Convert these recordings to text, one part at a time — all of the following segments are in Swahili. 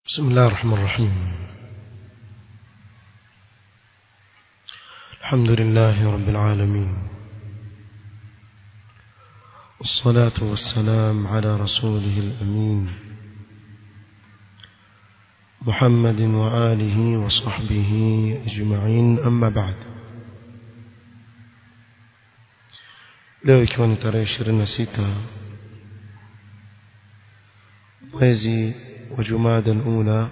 بسم الله الرحمن الرحيم الحمد لله رب العالمين والصلاة والسلام على رسوله الأمين محمد وآله وصحبه أجمعين أما بعد leo ikiwa ni tarehe ishirini na sita mwezi wa jumada alula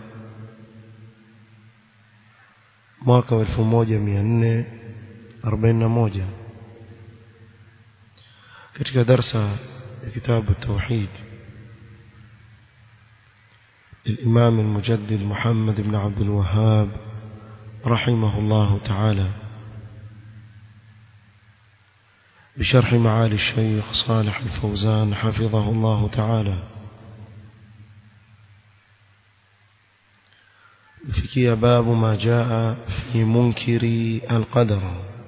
mwaka wa elfu moja mia nne arobaini na moja katika darsa ya kitabu tauhid للإمام المجدد محمد بن عبد الوهاب رحمه الله تعالى بشرح معالي الشيخ صالح الفوزان حفظه الله تعالى فيكي باب ما جاء في منكر القدر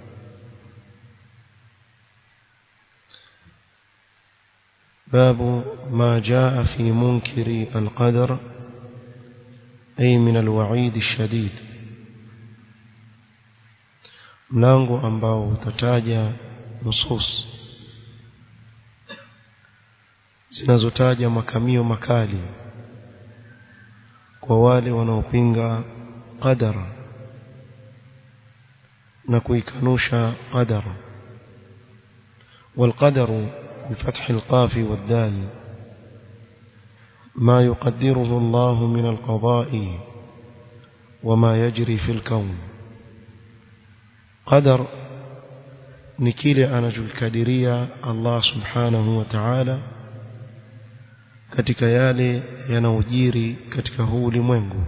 باب ما جاء في منكر القدر أي من الوعيد الشديد mlango ambao utataja nusus zinazotaja makamio makali kwa wale wanaopinga qadara na kuikanusha qadara والقدر بفتح القاف والدال ما يقدره الله من القضاء وما يجري في الكون قدر ni kile anachokadiria Allah subhanahu wa ta'ala katika yale yanayojiri katika huu ulimwengu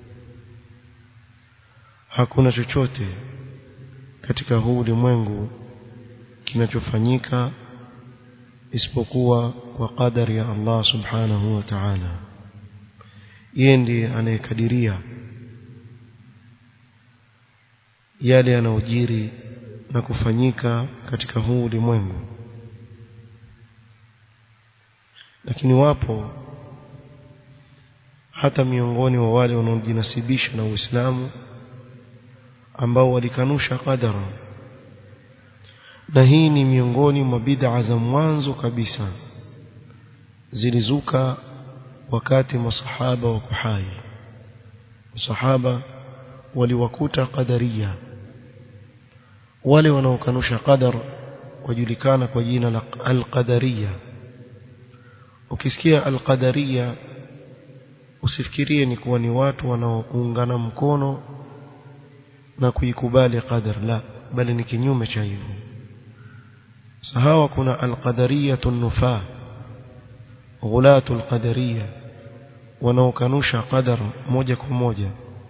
hakuna chochote katika huu ulimwengu kinachofanyika isipokuwa kwa kadari ya Allah subhanahu wa ta'ala yeye ndiye anayekadiria yale yanayojiri na kufanyika katika huu ulimwengu lakini wapo hata miongoni wa wale wanaojinasibisha na Uislamu ambao walikanusha qadara na hii ni miongoni mwa bid'a za mwanzo kabisa zilizuka wakati masahaba wa kuhai masahaba waliwakuta qadaria wale wanaokanusha qadar wajulikana kwa jina la al-qadariyya ukisikia al-qadariyya usifikirie ni kuwa ni watu wanaoungana mkono na kuikubali qadar la bali ni kinyume cha hivyo sahawa kuna al-qadariyatu nufa ghulatu al-qadariyya wanaokanusha qadar moja kwa moja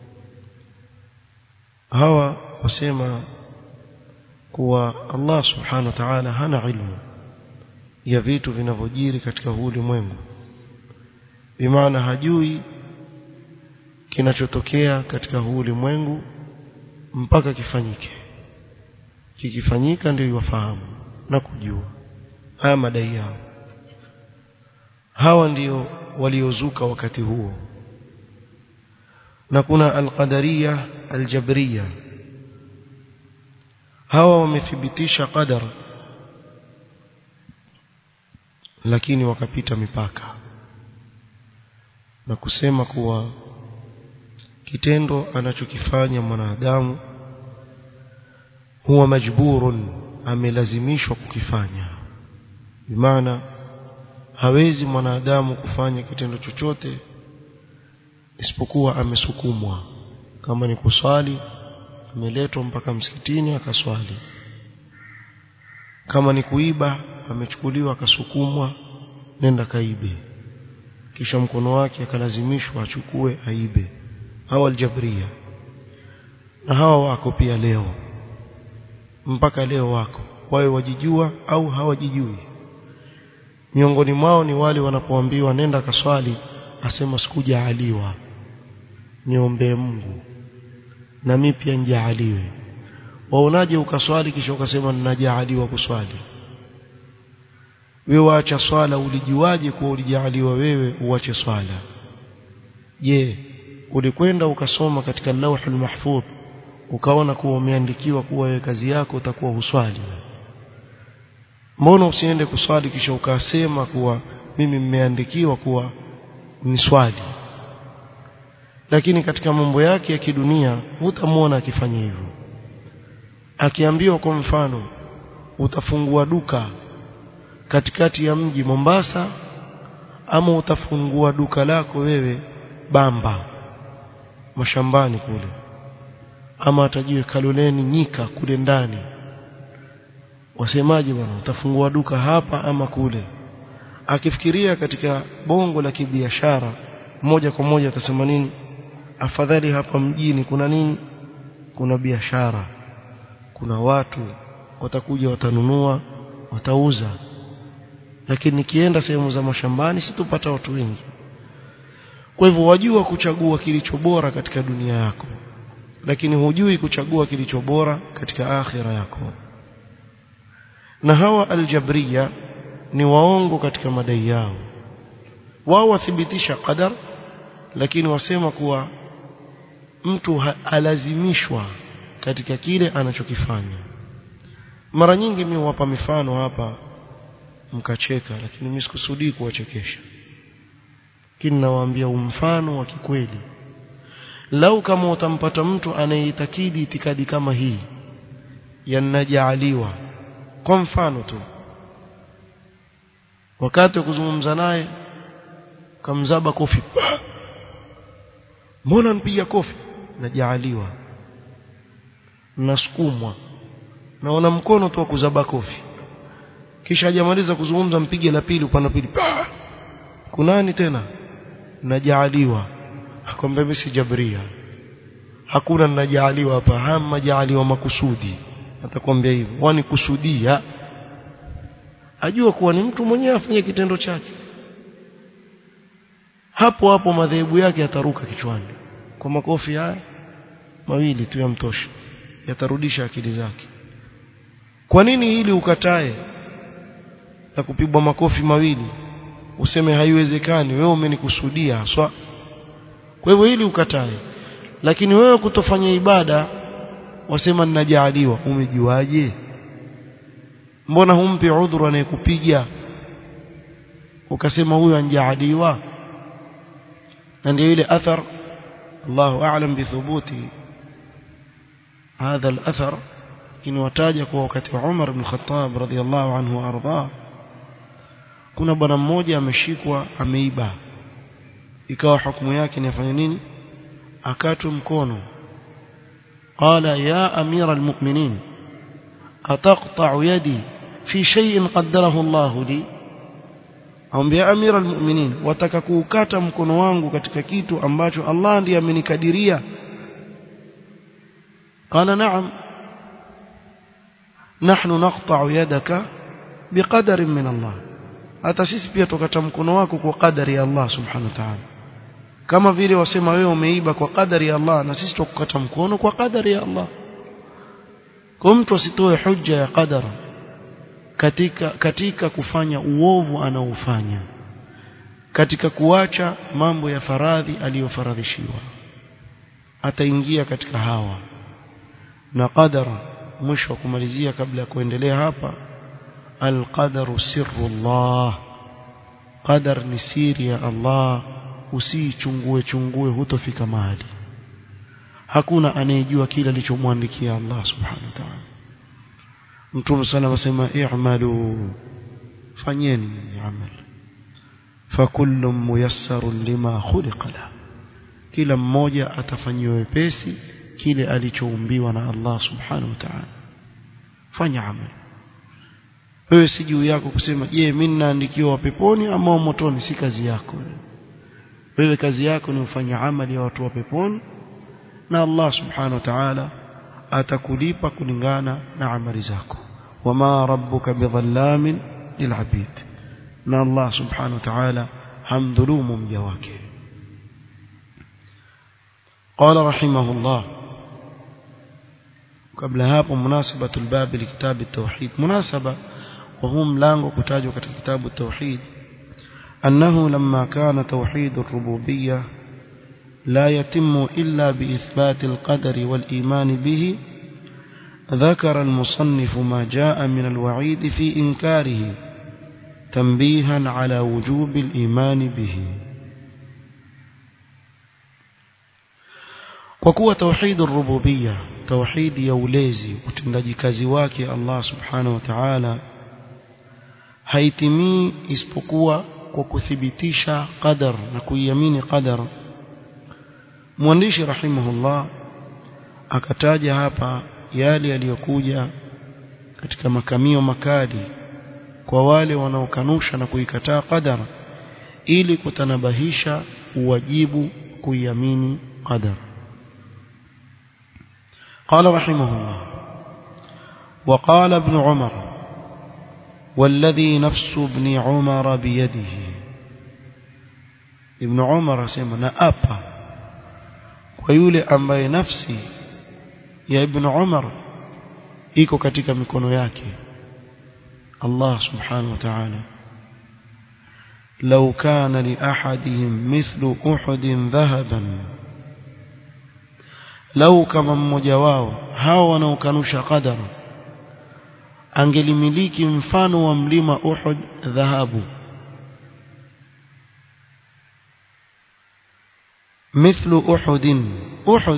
hawa wasema kuwa Allah subhanahu wa ta'ala hana ilmu ya vitu vinavyojiri katika huu ulimwengu bimaana hajui kinachotokea katika huu ulimwengu mpaka kifanyike kikifanyika ndio iwafahamu na kujua haya madai yao hawa ndio waliozuka wakati huo na kuna alqadariya aljabriya hawa wamethibitisha qadar lakini wakapita mipaka na kusema kuwa kitendo anachokifanya mwanadamu huwa majburun amelazimishwa kukifanya bimaana hawezi mwanadamu kufanya kitendo chochote isipokuwa amesukumwa kama ni kuswali ameletwa mpaka msikitini akaswali kama ni kuiba amechukuliwa akasukumwa nenda kaibe kisha mkono wake akalazimishwa achukue aibe hawa aljabria na hawa wako pia leo mpaka leo wako wawe wajijua au hawajijui miongoni mwao ni wale wanapoambiwa nenda kaswali asema sikujaaliwa niombee Mungu na mimi pia njaaliwe waonaje ukaswali kisha ukasema ninajaaliwa kuswali wewe waacha swala ulijuaje kuwa ulijaaliwa wewe uache swala je ulikwenda ukasoma katika lauhul mahfudh ukaona kuwa umeandikiwa kuwa wewe kazi yako utakuwa huswali mbona usiende kuswali kisha ukasema kuwa mimi mmeandikiwa kuwa ni swali lakini katika mambo yake ya kidunia hutamwona akifanya hivyo akiambiwa kwa mfano utafungua duka katikati ya mji Mombasa ama utafungua duka lako wewe Bamba mashambani kule ama atajiwe Kaloleni Nyika kule ndani wasemaje bwana utafungua duka hapa ama kule akifikiria katika bongo la kibiashara moja kwa moja atasema nini afadhali hapa mjini kuna nini kuna biashara kuna watu watakuja watanunua watauza lakini nikienda sehemu za mashambani situpata watu wengi kwa hivyo wajua kuchagua kilicho bora katika dunia yako lakini hujui kuchagua kilicho bora katika akhira yako na hawa aljabriya ni waongo katika madai yao wao wathibitisha qadar lakini wasema kuwa mtu alazimishwa katika kile anachokifanya mara nyingi mimi huwapa mifano hapa mkacheka lakini mimi sikusudii kuwachekesha lakini nawaambia umfano wa kikweli lau kama utampata mtu anayeitakidi itikadi kama hii yanajaaliwa kwa mfano tu wakati wa kuzungumza naye kamzaba kofi mbona mpiga kofi najaaliwa nasukumwa naona mkono tu wa kuzaba kofi kisha hajamaliza kuzungumza mpige la pili upande pili kunani tena najaaliwa akwambia mimi si jabria hakuna najaaliwa hapa hama jaaliwa makusudi atakwambia hivyo wani kusudia ajua kuwa ni mtu mwenyewe afanye kitendo chake hapo hapo madhehebu yake yataruka kichwani kwa makofi haya mawili tu yamtosha yatarudisha akili zake kwa nini hili ukatae na kupigwa makofi mawili useme haiwezekani wewe umenikusudia haswa kwa hivyo hili ukatae lakini wewe kutofanya ibada wasema ninajaaliwa umejuaje mbona humpi udhuru anayekupiga ukasema huyo anjaaliwa na ndio ile athar Allahu a'lam bithubuti هذا الأثر إن wataja kwa wakati wa Umar ibn Khattab radhiyallahu anhu arda kuna bwana mmoja ameshikwa ameiba ikawa hukumu yake ni afanye nini akatwe mkono qala ya amira almu'minin ataqta'u yadi fi shay'in qaddarahu Allah li ambia amira almu'minin wataka kuukata mkono wangu katika kitu ambacho Allah ndiye amenikadiria قال نعم نحن نقطع يدك بقدر من الله hata sisi pia tukata mkono wako kwa kadari ya Allah subhanahu wa ta'ala kama vile wasema wewe umeiba kwa kadari ya Allah na sisi tukukata mkono kwa kadari ya Allah kwa mtu asitoe hujja ya qadara katika katika kufanya uovu anaofanya katika kuacha mambo ya faradhi aliyofaradhishiwa ataingia katika hawa na qadara mwisho wa kumalizia kabla ya kuendelea hapa alqadaru sirrullah qadar ni siri ya Allah usiichungue chungue hutofika mahali hakuna anayejua kile alichomwandikia Allah subhanahu wa ta'ala Mtume sana wasema i'malu fanyeni amal fakullu muyassarun lima khuliqa la kila mmoja atafanyiwa wepesi kile alichoumbiwa na Allah subhanahu wa ta'ala fanya amal wewe si juu yako kusema je mimi ninaandikiwa peponi ama motoni si kazi yako wewe kazi yako ni ufanye amali ya watu wa peponi na Allah subhanahu wa ta'ala atakulipa kulingana na amali zako wama rabbuka bidhallamin lilabid na Allah subhanahu wa ta'ala hamdhulumu mja wake قال رحمه الله قبل hapo مناسبة الباب لكتاب التوحيد مناسبة وهو ملango kutajwa katika kitabu التوحيد أنه لما كان توحيد الربوبية لا يتم إلا بإثبات القدر والإيمان به ذكر المصنف ما جاء من الوعيد في إنكاره تنبيها على وجوب الإيمان به وكوى توحيد الربوبية توحيد يوليزي utendaji kazi wake Allah subhanahu wa ta'ala haitimii isipokuwa kwa kuthibitisha qadar na kuiamini qadar mwandishi rahimahullah akataja hapa yale yaliyokuja katika makamio makali kwa wale wanaokanusha na kuikataa qadar ili kutanabahisha uwajibu kuiamini qadar قال رحمه الله وقال ابن عمر والذي نفس ابن عمر بيده ابن عمر سيما نأبا ويولي ambaye nafsi ya ibn Umar iko katika mikono yake Allah subhanahu wa ta'ala لو كان لأحدهم مثل أحد ذهبا لو كما mmoja wao hao wanaokanusha qadar angelimiliki mfano wa mlima Uhud dhahabu مثل أحد أحد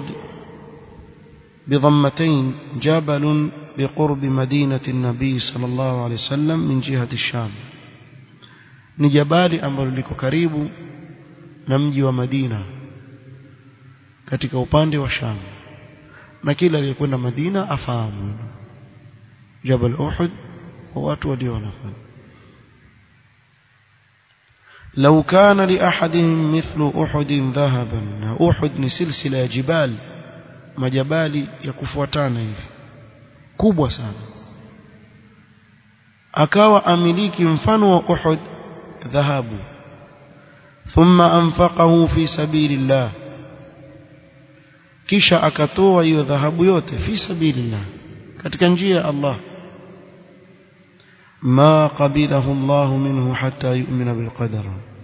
بضمتين جبل بقرب مدينة النبي صلى الله عليه وسلم من جهة الشام ni jabali ambalo liko karibu na mji wa Madina katika upande wa Sham na kila aliyekwenda Madina afahamu Jabal Uhud wa watu waliona لو كان لأحدهم مثل أحد ذهبا أحد ni silsila ya jibal majabali ya kufuatana hivi kubwa sana akawa amiliki mfano wa Uhud dhahabu thumma anfaqahu fi sabilillah kisha akatoa hiyo dhahabu yote fi sabilillah katika njia ya Allah ma qabilahu Allah minhu hatta yu'mina bil qadar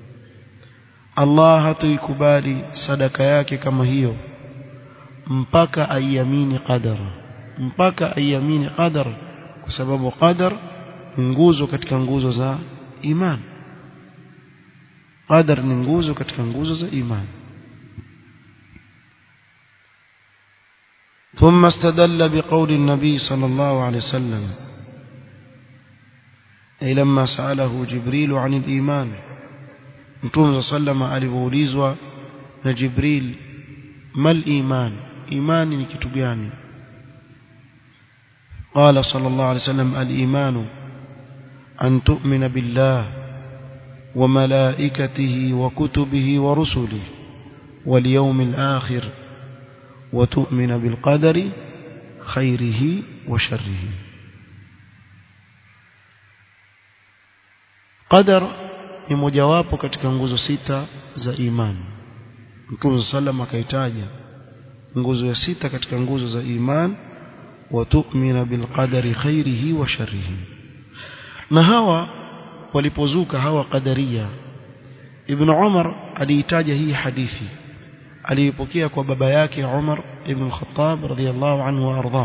Allah hatuikubali sadaka yake kama hiyo mpaka aiamini qadar mpaka aiamini qadar kwa sababu qadar ni nguzo katika nguzo za imani qadar ni nguzo katika nguzo za imani ثم استدل بقول النبي صلى الله عليه وسلم أي لما سأله جبريل عن الإيمان نتوم صلى الله عليه وسلم alipoulizwa na Jibril mal iman imani ni kitu gani قال صلى الله عليه وسلم الإيمان أن تؤمن بالله وملائكته وكتبه ورسله واليوم الآخر وتؤمن بالقدر خيره وشره قدر ni mojawapo katika nguzo sita za imani Mtume sallam akaitaja nguzo ya sita katika nguzo za imani wa tu'mina bil qadari khairihi wa sharrihi na hawa walipozuka hawa qadaria Ibn Umar aliitaja hii hadithi aliipokea kwa baba yake Umar ibn Khattab radhiyallahu anhu wa ardha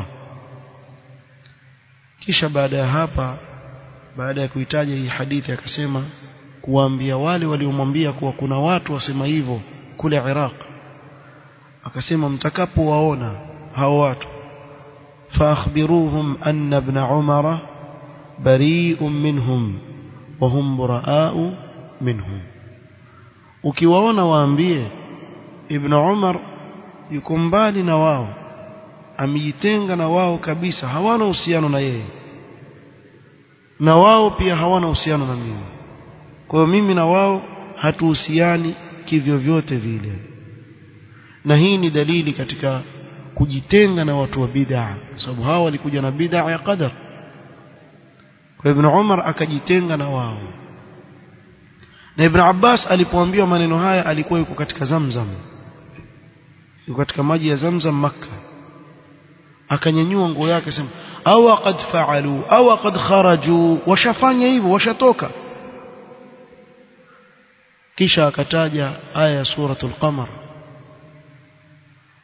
kisha baada ya hapa baada ya kuitaja hii hadithi akasema kuwaambia wale waliomwambia kuwa kuna watu wasema hivyo kule Iraq akasema mtakapowaona hao watu فاخبروهم أن ابن عمر بريء منهم وهم براء منهم ukiwaona waambie ibn Umar yuko mbali na wao amejitenga na wao kabisa hawana uhusiano na yeye na wao pia hawana uhusiano na mimi kwa hiyo mimi na wao hatuhusiani kivyo vyote vile na hii ni dalili katika kujitenga na watu wa bid'a sababu hao walikuja na bid'a ya qadar kwa ibn Umar akajitenga na wao na ibn Abbas alipoambiwa maneno haya alikuwa yuko katika Zamzam yuko katika maji ya Zamzam maka akanyanyua nguo yake sema au qad faalu au qad kharaju washafanya hivyo washatoka kisha akataja aya ya suratul qamar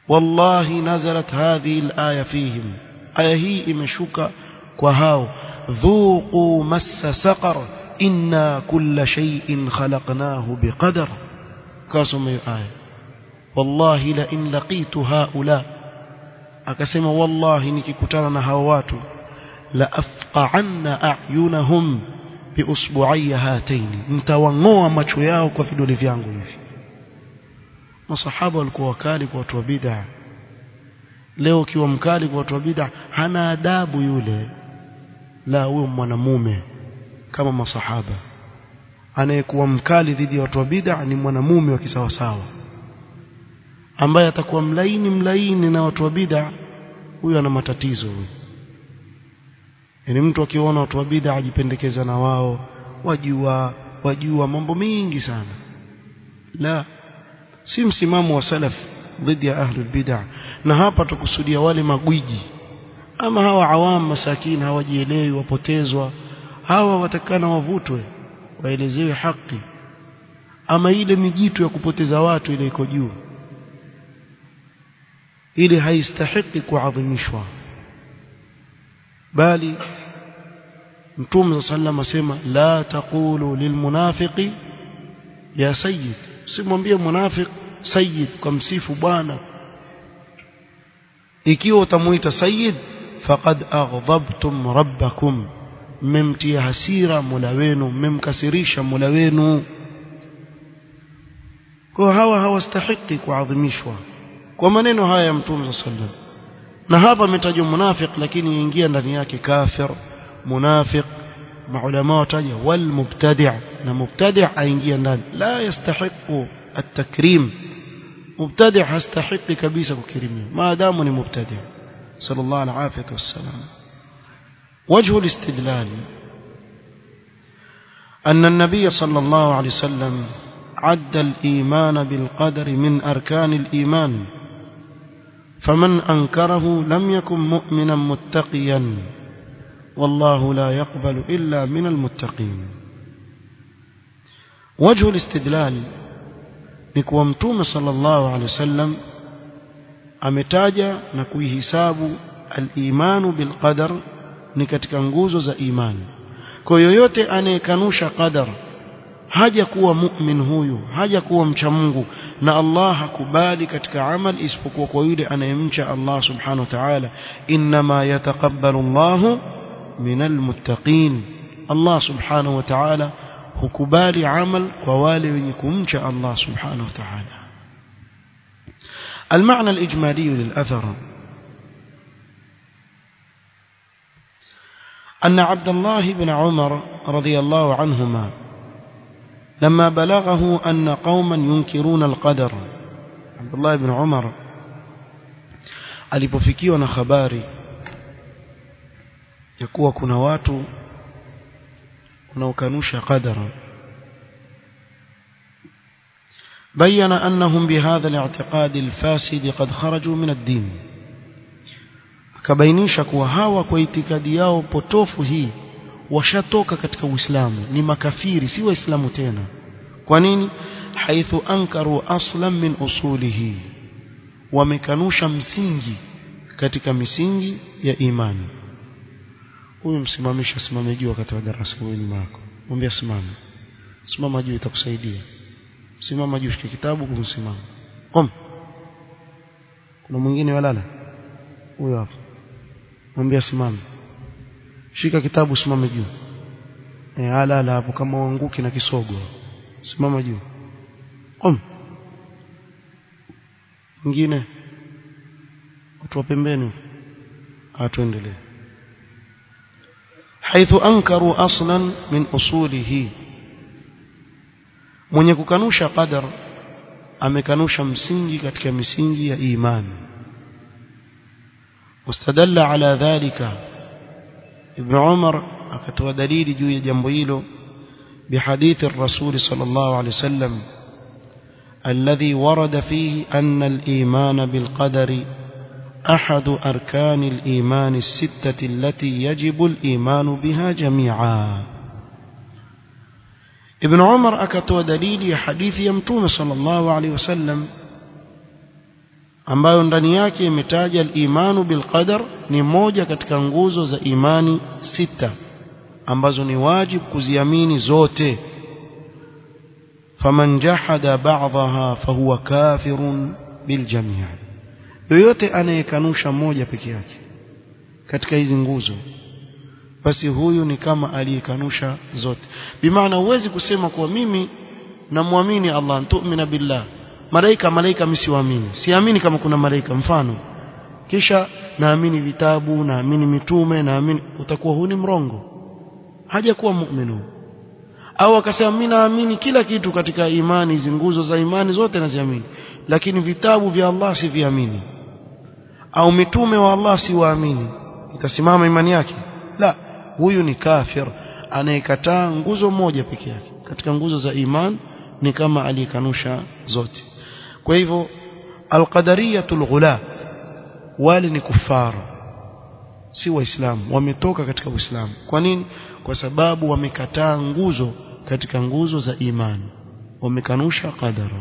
wallahi nazalat hadhihi alaya fihim aya hii imeshuka kwa hao dhuqu massa saqar inna kulla shay'in khalaqnahu biqadar kasoma hiyo aya wallahi la in laqitu haula akasema wallahi nikikutana na hao watu la afqa'anna a'yunahum biusbu'ayya hataini nitawangoa macho yao kwa vidole vyangu hivi masahaba walikuwa wakali kwa watu wa bid'a leo ukiwa mkali kwa watu wa bid'a hana adabu yule la huyo mwanamume kama masahaba anayekuwa mkali dhidi ya watu wa bid'a ni mwanamume wa kisawasawa ambaye atakuwa mlaini mlaini na watu wa bid'a huyo ana matatizo huyo yani mtu akiona watu wa bid'a ajipendekeza na wao wajua wajua mambo mengi sana la si msimamo wa salaf dhidi ya ahli bid'a na hapa tukusudia wale magwiji ama hawa awam masakini hawajielewi wapotezwa hawa watakana wavutwe waelezewe haki ama ile mijitu ya kupoteza watu ile iko juu ile haistahiki kuadhimishwa bali mtume sallam asema la taqulu lilmunafiqi ya sayyid simwambie munafiq sayyid kwa msifu bwana ikiwa utamuita sayyid faqad aghdabtum rabbakum mmemtia hasira mola wenu mmemkasirisha mola wenu kwa hawa hawastahiki kuadhimishwa kwa maneno haya ya mtume sallam na hapa ametajwa munafiq lakini ingia ndani yake kafir munafiq maulama wataja wal mubtadi' na mubtadi' aingia ndani la yastahiqu at-takrim mubtadi' hastahiqi kabisa kukirimiwa maadamu ni mubtadi' sallallahu alaihi wasallam وجه الاستدلال أن النبي صلى الله عليه وسلم عد الإيمان بالقدر من أركان الإيمان فمن أنكره لم يكن مؤمنا متقيا والله لا يقبل إلا من المتقين وجه الاستدلال نكوى متوم صلى الله عليه وسلم ametaja na kuihisabu al-imanu bil qadar ni katika nguzo za imani kwa yoyote anayekanusha qadar haja kuwa mu'min huyu haja kuwa mcha Mungu na Allah hakubali katika amal isipokuwa kwa yule anayemcha Allah subhanahu wa ta'ala inma yataqabbalu Allah minal muttaqin Allah subhanahu wa ta'ala hukubali amal kwa wale wenye kumcha Allah subhanahu wa ta'ala المعنى الإجمالي للأثر أن عبد الله بن عمر رضي الله عنهما لما بلغه أن قوما ينكرون القدر عبد الله بن عمر alipofikiwa na habari ya kuwa kuna watu wanaokanusha qadara بين أنهم بهذا الاعتقاد الفاسد قد خرجوا من الدين akabainisha kuwa hawa kwa itikadi yao potofu hii washatoka katika Uislamu ni makafiri si waislamu tena kwa nini haithu ankaru aslan min usulihi wamekanusha msingi katika misingi ya imani huyu msimamisha simame juu wakati wa darasa huyu ni wako mwambie simama simama juu itakusaidia simama juu shika kitabu kumsimama kom kuna mwingine walala huyo hapo mwambie simame shika kitabu simame juu eh alala hapo kama uanguki na kisogo simama juu kom mwingine watu wa pembeni atuendelee حيث أنكروا أصلا من أصوله mwenye kukanusha qadar amekanusha msingi katika misingi ya imani واستدل على ذلك ابن عمر akatoa dalili juu ya jambo hilo بحديث الرسول صلى الله عليه وسلم الذي ورد فيه أن الإيمان بالقدر أحد أركان الإيمان الستة التي يجب الإيمان بها جميعا ابن عمر akatoa dalili ya hadithi ya mtume sallallahu alaihi wasallam ambayo ndani yake imetaja al-imanu bil qadar ni moja katika nguzo za imani sita ambazo ni wajibu kuziamini zote faman jahada ba'daha fahuwa kafirun bil jami' yoyote anayekanusha moja peke yake katika hizi nguzo basi huyu ni kama aliyekanusha zote bimaana huwezi kusema kuwa mimi namwamini Allah tu'mina billah malaika malaika msiwaamini siamini kama kuna malaika mfano kisha naamini vitabu naamini mitume naamini utakuwa huni mrongo hajakuwa muumini au akasema mimi naamini kila kitu katika imani hizi nguzo za imani zote naziamini lakini vitabu vya Allah siviamini au mitume wa Allah siwaamini itasimama imani yake la huyu ni kafir anayekataa nguzo moja peke yake katika nguzo za iman ni kama aliyekanusha zote kwa hivyo alqadariyatul ghula wale ni kufara si waislamu wametoka katika uislamu kwa nini kwa sababu wamekataa nguzo katika nguzo za imani wamekanusha qadara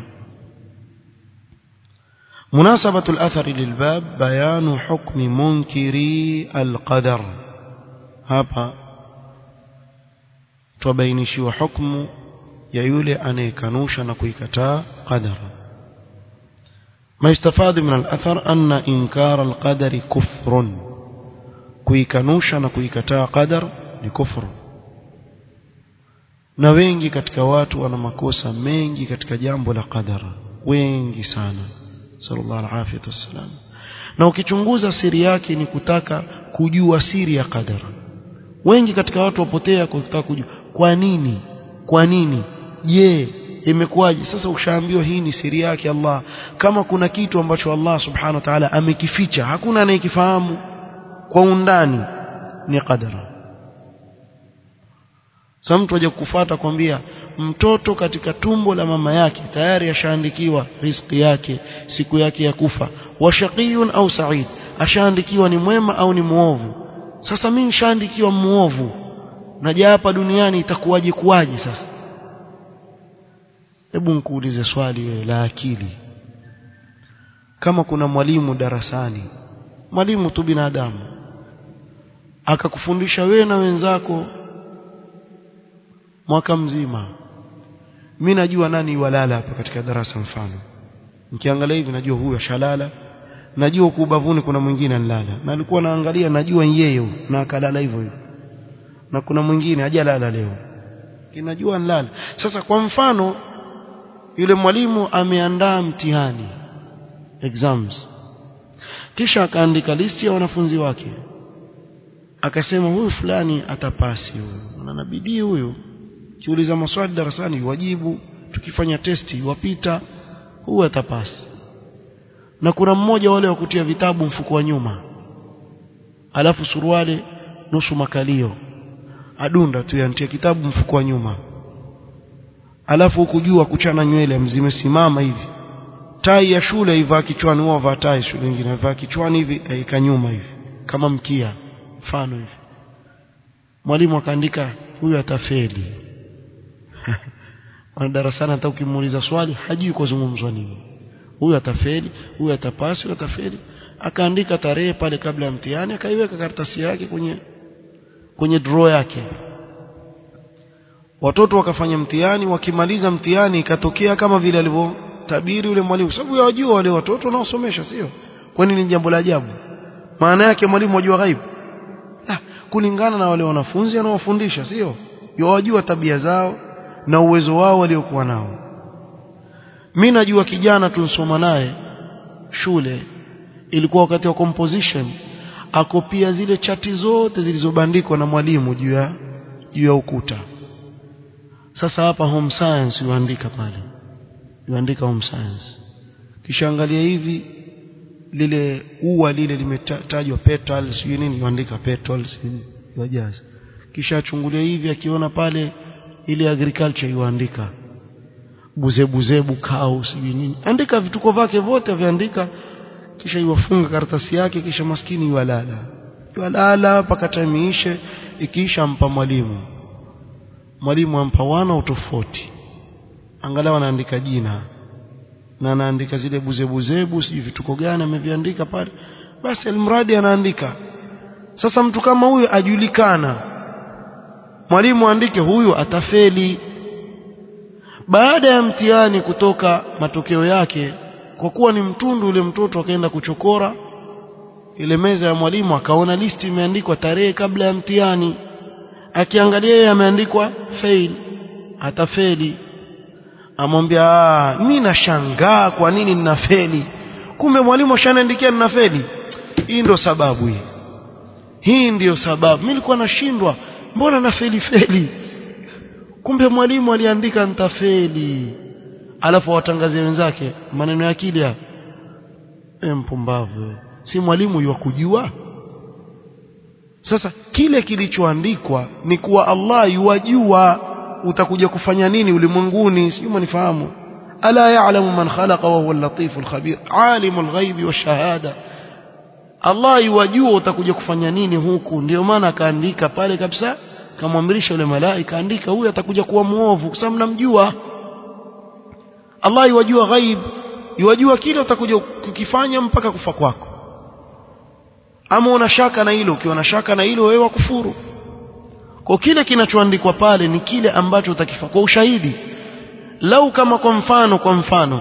مناسبة الأثر للباب بيان حكم منكري القدر hapa tubainishiwa hukumu ya yule anayekanusha na kuikataa qadara ما يستفاد من الأثر أن إنكار القدر كفر kuikanusha na kuikataa qadar ni kufru na wengi katika watu wana makosa mengi katika jambo la qadara wengi sana sallallahu alaihi wasallam na ukichunguza siri yake ni kutaka kujua siri ya qadara wengi katika watu wapotea kutaka kujua kwa nini kwa nini je imekuwaje sasa ushaambiwa hii ni siri yake Allah kama kuna kitu ambacho Allah subhanahu wa ta'ala amekificha hakuna anayekifahamu kwa undani ni qadara sasa mtu aje kufuata kwambia mtoto katika tumbo la mama yake tayari ashaandikiwa riziki yake siku yake ya kufa washaqiyun au sa'id ashaandikiwa ni mwema au ni muovu sasa mimi nishaandikiwa muovu naja hapa duniani itakuwaje kuwaje sasa hebu nikuulize swali wewe la akili kama kuna mwalimu darasani mwalimu tu binadamu akakufundisha wewe na wenzako mwaka mzima mimi najua nani walala hapa katika darasa mfano nikiangalia hivi najua huyu ashalala najua huku ubavuni kuna mwingine anlala na alikuwa naangalia najua yeye huyu na akalala hivyo hivyo na kuna mwingine hajalala leo kinajua nlala sasa kwa mfano yule mwalimu ameandaa mtihani exams kisha akaandika listi ya wanafunzi wake akasema huyu fulani atapasi huyu ana bidii huyu kiuliza maswali darasani wajibu tukifanya testi wapita huyu atapasi na kuna mmoja wale wa kutia vitabu mfuko wa nyuma alafu suruali nusu makalio adunda tu yantia kitabu mfuko wa nyuma alafu huku juu kuchana nywele mzimesimama hivi tai ya shule ivaa kichwani huwa vaa tai shule nyingine ivaa kichwani hivi aika nyuma hivi kama mkia mfano hivi mwalimu akaandika huyu atafeli wana darasani hata ukimuuliza swali hajui kuzungumzwa nini huyu atafeli huyu atapasi huyu atafeli akaandika tarehe pale kabla ya mtihani akaiweka karatasi yake kwenye kwenye draw yake watoto wakafanya mtihani wakimaliza mtihani ikatokea kama vile alivyotabiri yule mwalimu sababu yawajua wale watoto wanaosomesha sio kwani ni jambo la ajabu maana yake mwalimu wajua ghaibu ah, kulingana na wale wanafunzi anaowafundisha sio yawajua tabia zao na uwezo wao waliokuwa nao mimi najua kijana tunsoma naye shule ilikuwa wakati wa composition akopia zile chati zote zilizobandikwa na mwalimu juu ya juu ya ukuta sasa hapa home science yuandika pale yuandika home science kisha angalia hivi lile ua lile limetajwa petals sijui nini yuandika petals yajaza kisha achungulia hivi akiona pale ile agriculture yuandika buzebuzebu kau sijui nini andika vituko vyake vyote viandika kisha iwafunga karatasi yake kisha maskini yualala yualala mpaka time ishe ikiisha ampa mwalimu mwalimu ampa wana utofauti angalau anaandika jina na anaandika zile buzebuzebu sijui vituko gani ameviandika pale basi almradi anaandika sasa mtu kama huyu ajulikana mwalimu aandike huyu atafeli baada ya mtihani kutoka matokeo yake kwa kuwa ni mtundu ule mtoto akaenda kuchokora ile meza ya mwalimu akaona listi imeandikwa tarehe kabla ya mtihani akiangalia yeye ameandikwa fail atafeli amwambia mimi nashangaa kwa nini ninafeli kumbe mwalimu ashaniandikia ninafeli hii ndio sababu hii hii ndiyo sababu mimi nilikuwa nashindwa mbona nafeli feli kumbe mwalimu aliandika nitafeli alafu watangazie wenzake maneno ya akili ya e mpumbavu si mwalimu yuwa kujua sasa kile kilichoandikwa ni kuwa Allah yuwajua utakuja kufanya nini ulimwenguni sio mnifahamu ala ya'lamu man khalaqa wa huwa al-latif al-khabir alimul ghaibi wash-shahada Allah yuwajua utakuja kufanya nini huku ndio maana akaandika pale kabisa kamwamrisha yule malaika andika huyu atakuja kuwa muovu kwa sababu namjua Allah yuwajua ghaib yuwajua kile utakuja kukifanya mpaka kufa kwako ama una shaka na hilo ukiwa na shaka na hilo wewe wakufuru kwa kile kinachoandikwa pale ni kile ambacho utakifa kwa ushahidi lau kama kwa mfano kwa mfano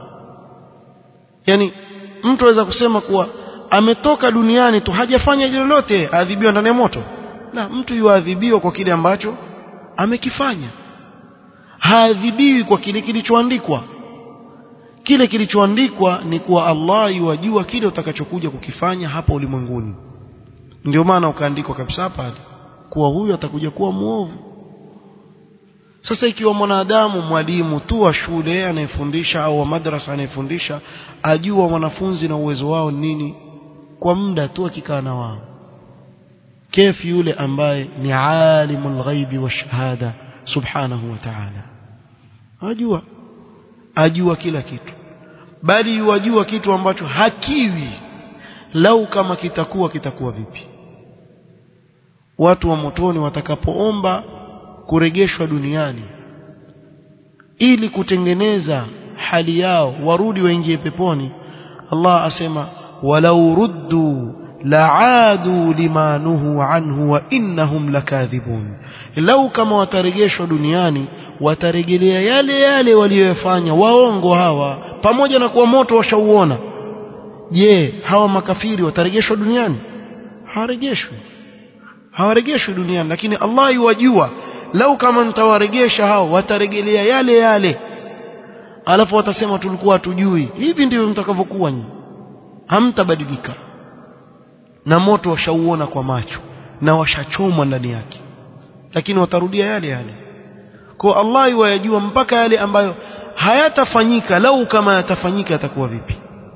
yani mtu aweza kusema kuwa ametoka duniani tu hajafanya lolote adhibiwa ndani ya moto la mtu yuadhibiwa kwa kile ambacho amekifanya haadhibiwi kwa kile kilichoandikwa kile kilichoandikwa ni kuwa Allah yuwajua kile utakachokuja kukifanya hapa ulimwenguni ndio maana ukaandikwa kabisa pale kuwa huyu atakuja kuwa muovu sasa ikiwa mwanadamu mwalimu tu wa shule anayefundisha au wa madrasa anayefundisha ajua wanafunzi na uwezo wao nini kwa muda tu akikaa na wao kefi yule ambaye ni alimul ghaibi wa shahada subhanahu wa ta'ala ajua ajua kila kitu bali yuwajua kitu ambacho hakiwi lau kama kitakuwa kitakuwa vipi watu wa motoni watakapoomba kuregeshwa duniani ili kutengeneza hali yao warudi waingie peponi Allah asema walau ruddu la'adu limanuhu anhu wa innahum lakadhibun lau kama wataregeshwa duniani watarejelea yale yale waliyofanya waongo hawa pamoja na kuwa moto washauona je hawa makafiri wataregeshwa duniani hawaregeshwi hawaregeshwi duniani lakini Allah yuwajua lau kama nitawaregesha hao watarejelea yale yale alafu watasema tulikuwa hatujui hivi ndivyo mtakavyokuwa nyinyi hamtabadilika na moto washauona kwa macho na washachomwa ndani yake lakini watarudia yale yale kwa Allah yuwajua mpaka yale ambayo hayatafanyika lau kama yatafanyika yatakuwa vipi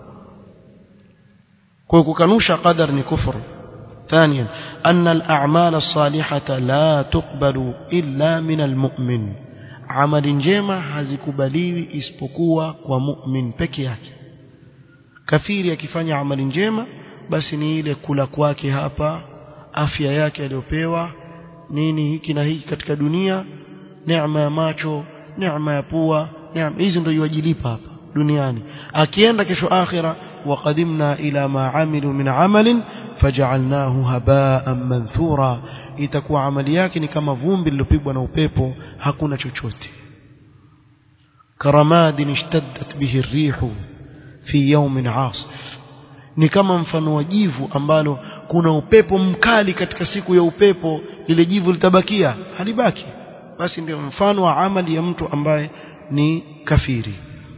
kwa kukanusha qadar ni kufuru ثانيا أن الأعمال الصالحة لا تقبل إلا من المؤمن عمل njema hazikubaliwi isipokuwa kwa mu'min peke yake kafiri akifanya amali njema basi ni ile kula kwake hapa afya yake aliyopewa nini hiki na hiki katika dunia neema ya macho neema ya pua neema hizi ndio yajilipa hapa duniani akienda kesho akhira waqadimna ila ma amilu min amalin faj'alnahu haba'an manthura itakuwa amali yake ni kama vumbi lilopigwa na upepo hakuna chochote karamadin ishtaddat bihi rihu fi yawmin 'asif ni kama mfano wa jivu ambalo kuna upepo mkali katika siku ya upepo lile jivu litabakia halibaki basi ndio mfano wa amali ya mtu ambaye ni kafiri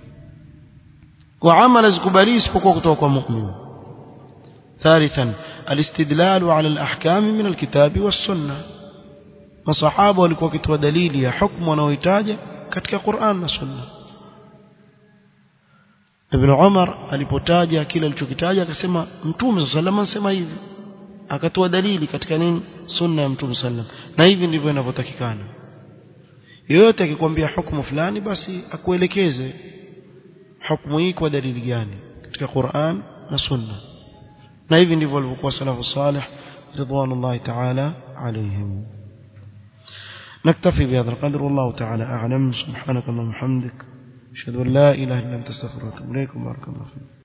وعمل زكبري isipokuwa kutoka kwa mu'min ثالثا الاستدلال على الاحكام من الكتاب والسنه masahaba walikuwa wakitoa dalili ya hukumu wanaohitaja katika Qur'an na Sunna Ibn Umar alipotaja kile alichokitaja akasema Mtume sallallahu anasema hivi akatoa dalili katika nini sunna ya Mtume sallallahu na hivi ndivyo inavyotakikana yoyote akikwambia hukumu fulani basi akuelekeze hukumu hii kwa dalili gani katika Qur'an na Sunna na hivi ndivyo walivyokuwa salafu salih ridwanullahi ta'ala alayhim نكتفي بهذا القدر والله تعالى أعلم سبحانك اللهم وبحمدك ashhadu an la ilaha illa anta astaghfiruka wa atubu ilaik barakallahu